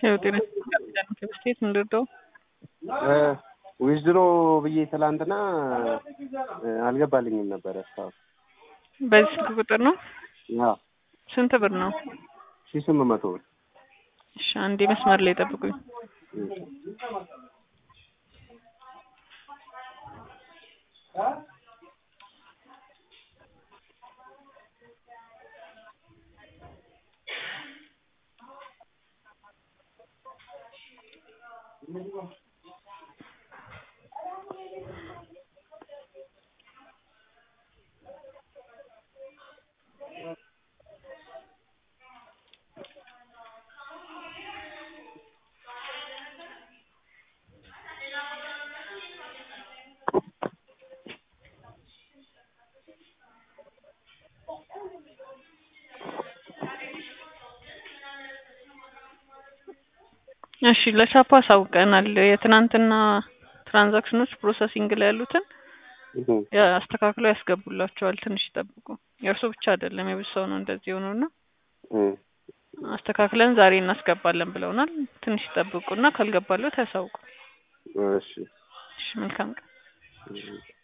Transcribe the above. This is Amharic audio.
ያው ጤና ስቴት ምንድነው ዊዝድሮ ብዬ ትላንትና አልገባልኝም ነበረ እስካሁን። በዚህ ስልክ ቁጥር ነው? አዎ ስንት ብር ነው? ሺህ ስምንት መቶ ብር። እሺ አንዴ መስመር ላይ ጠብቁኝ። እሺ ለቻፓ አሳውቀናል። የትናንትና ትራንዛክሽኖች ፕሮሰሲንግ ላይ ያሉትን አስተካክለው ያስገቡላቸዋል። ትንሽ ይጠብቁ። የእርሱ ብቻ አይደለም የብዙ ሰው ነው እንደዚህ የሆነው እና አስተካክለን ዛሬ እናስገባለን ብለውናል። ትንሽ ይጠብቁና ካልገባለት ያሳውቁ። እሺ እሺ መልካም ቀን።